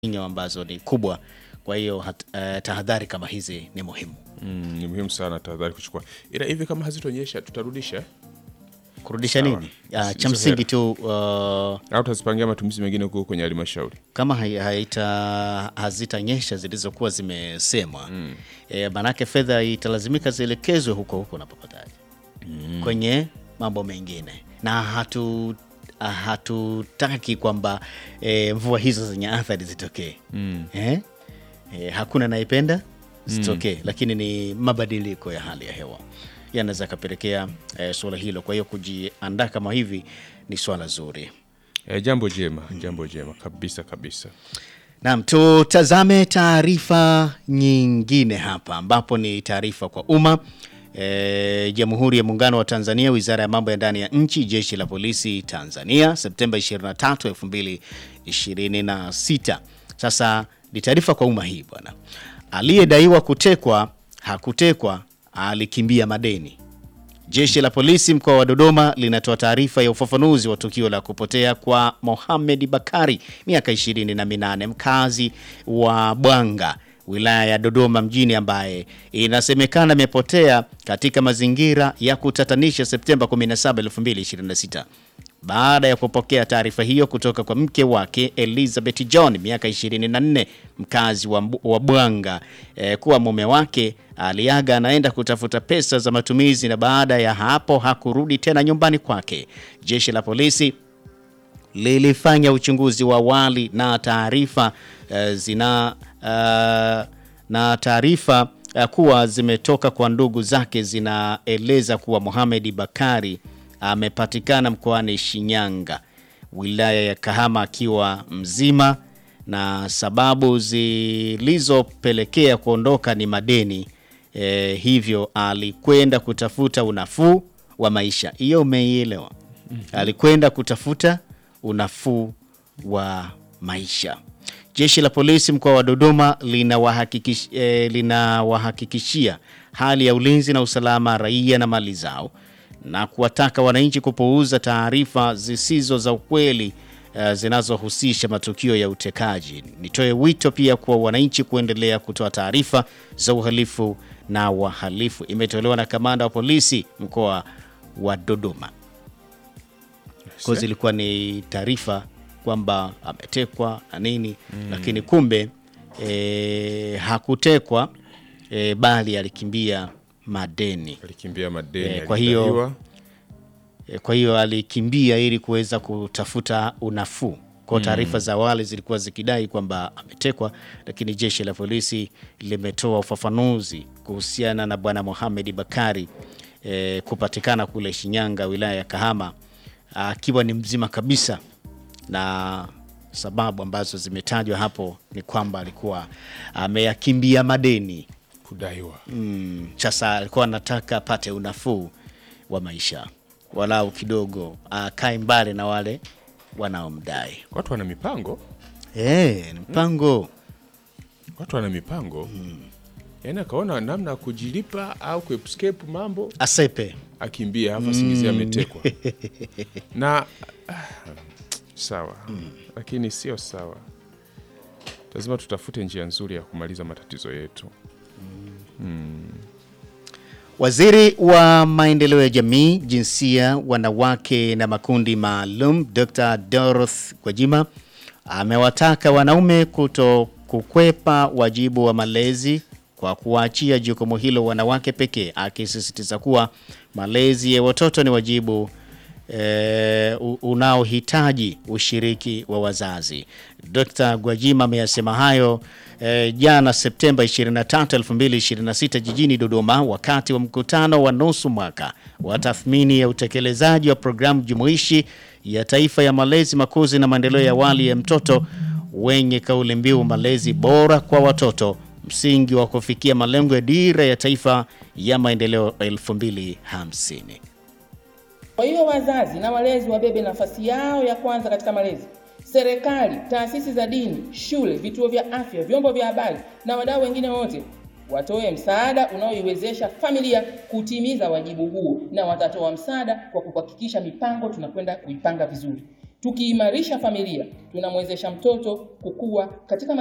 inyo ambazo ni kubwa. Kwa hiyo hat- eh, tahadhari kama hizi ni muhimu. Mm, ni muhimu sana tahadhari kuchukua, ila hivi kama hazitonyesha tutarudisha Kurudisha Sawa. nini? Ah, Hizo cha msingi hela. tu uh, au tutazipangia matumizi mengine huko kwenye halmashauri. kama hai- haita hazitanyesha zilizokuwa zimesemwa mm. E, manake fedha italazimika zielekezwe huko huko unapopataje mm. kwenye mambo mengine na hatu ah, hatutaki kwamba e, mvua hizo zenye athari zitokee mm. eh? E, hakuna naipenda zitokee lakini ni mabadiliko ya hali ya hewa yanaweza yakapelekea e, suala hilo kwa hiyo kujiandaa kama hivi ni swala zuri E, jambo jema, jambo jema kabisa kabisa. Naam, tutazame taarifa nyingine hapa ambapo ni taarifa kwa umma. E, Jamhuri ya Muungano wa Tanzania, Wizara ya Mambo ya Ndani ya Nchi, Jeshi la Polisi Tanzania, Septemba 23, 2026. Sasa ni taarifa kwa umma hii bwana. Aliyedaiwa kutekwa hakutekwa, alikimbia madeni. Jeshi la polisi mkoa wa Dodoma linatoa taarifa ya ufafanuzi wa tukio la kupotea kwa Mohamed Bakari miaka ishirini na minane mkazi wa Bwanga wilaya ya Dodoma mjini ambaye inasemekana amepotea katika mazingira ya kutatanisha Septemba 17, 2026 baada ya kupokea taarifa hiyo kutoka kwa mke wake Elizabeth John miaka 24 mkazi wa, Mbu- wa Bwanga eh, kuwa mume wake aliaga anaenda kutafuta pesa za matumizi na baada ya hapo hakurudi tena nyumbani kwake. Jeshi la polisi lilifanya uchunguzi wa awali na taarifa eh, zina uh, na taarifa uh, kuwa zimetoka kwa ndugu zake zinaeleza kuwa Mohamed Bakari amepatikana mkoani Shinyanga wilaya ya Kahama akiwa mzima na sababu zilizopelekea kuondoka ni madeni e, hivyo alikwenda kutafuta unafuu wa maisha. Hiyo umeielewa? Alikwenda kutafuta unafuu wa maisha. Jeshi la polisi mkoa wa Dodoma linawahakikish, eh, linawahakikishia hali ya ulinzi na usalama raia na mali zao na kuwataka wananchi kupuuza taarifa zisizo za ukweli eh, zinazohusisha matukio ya utekaji. Nitoe wito pia kwa wananchi kuendelea kutoa taarifa za uhalifu na wahalifu. Imetolewa na kamanda wa polisi mkoa wa Dodoma. Kwa zilikuwa ni taarifa kwamba ametekwa na nini lakini kumbe e, hakutekwa e, bali alikimbia madeni. Alikimbia madeni Eh, kwa hiyo- alidaiwa. E, Kwa hiyo alikimbia ili kuweza kutafuta unafuu. Kwa taarifa za awali zilikuwa zikidai kwamba ametekwa, lakini jeshi la polisi limetoa ufafanuzi kuhusiana na bwana Mohamed Bakari e, kupatikana kule Shinyanga, wilaya ya Kahama, akiwa ni mzima kabisa, na sababu ambazo zimetajwa hapo ni kwamba alikuwa ameyakimbia madeni. kudaiwa. Mm, sasa alikuwa anataka apate unafuu wa maisha, walau kidogo akae mbali na wale wanaomdai. Watu wana mipango, Eh, ni mpango watu wana mipango yaani akaona namna ya kujilipa au kuescape mambo, asepe. akimbia hapa singizia ametekwa na ah, sawa, lakini sio sawa. Lazima tutafute njia nzuri ya kumaliza matatizo yetu. Waziri wa maendeleo ya jamii, jinsia, wanawake na makundi maalum Dr. Dorothy Gwajima amewataka wanaume kuto kukwepa wajibu wa malezi kwa kuwaachia jukumu hilo wanawake pekee, akisisitiza kuwa malezi ya watoto ni wajibu eh, u- unaohitaji ushiriki wa wazazi. Dr. Gwajima ameyasema hayo eh, jana Septemba 23, 2026 jijini Dodoma wakati wa mkutano wa nusu mwaka wa tathmini ya utekelezaji wa programu jumuishi ya taifa ya malezi, makuzi na maendeleo ya awali ya mtoto wenye kauli mbiu malezi bora kwa watoto, msingi wa kufikia malengo ya dira ya taifa ya maendeleo 2050. Kwa hiyo wazazi na walezi wabebe nafasi yao ya kwanza katika malezi. Serikali, taasisi za dini, shule, vituo vya afya, vyombo vya habari na wadau wengine wote watoe msaada unaoiwezesha familia kutimiza wajibu huo, na watatoa msaada kwa kuhakikisha mipango tunakwenda kuipanga vizuri. Tukiimarisha familia, tunamwezesha mtoto kukua katika